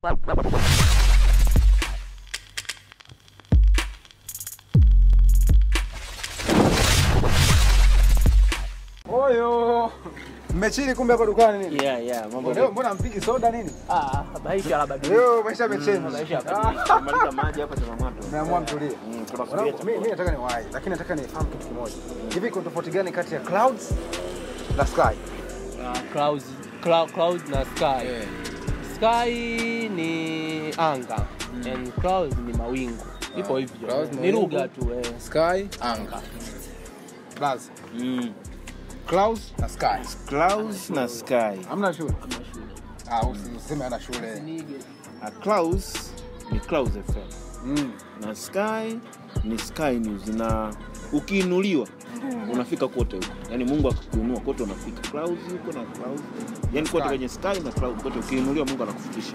Oyo. Mmechini kumbe hapa dukani nini? Yeah, yeah, mambo Leo mbona mpigi soda nini? Ah, maisha labadilika. Leo maisha yamechange. Maisha yabadilika. Maliza maji hapa tuna moto. Umeamua mtulie. Mm, tunasubiria Mwanangu, Mimi mimi chakula. nataka niwahi, lakini nataka nifahamu kitu kimoja. Hivi kuna tofauti gani kati ya clouds na sky? Uh, clouds, clou- clouds na sky. Sky ni anga and clouds ni mawingu. Ipo hivyo. clouds Ni mawingu. lugha tu eh. Sky, anga. Plus Mm. clouds na sky. Clouds na sky. Hamna shule. Ah, usiseme ana shule. A clouds ni Clouds FM. Mm. Na sky ni Sky News na ukiinuliwa unafika kote huko. Yaani Mungu akikuinua kote unafika. Clouds huko na clouds. Yaani kote Sky. kwenye sky na clouds kote ukiinuliwa Mungu anakufikisha.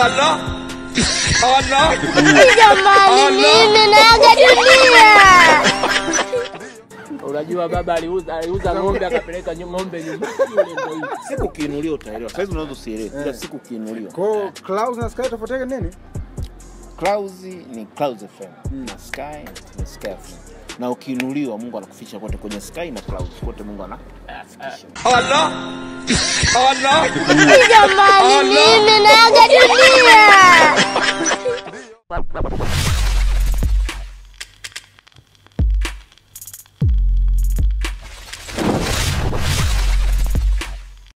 Jamani, mimi naaga dunia. Unajua baba aliuza aliuza ng'ombe akapeleka nyu- ng'ombe nyumbani yule ndio hivyo. Siku ukiinuliwa utaelewa. Sasa hivi unaweza usielewe. Kila siku ukiinuliwa. Kwa hiyo clouds na sky tofauti yake nini? Clouds ni Clouds FM na Sky ni Sky FM. Na ukiinuliwa Mungu anakufikisha kote kwenye Sky na Clouds kote Mungu ana- anafikisha. Jamani, mimi naaga dunia.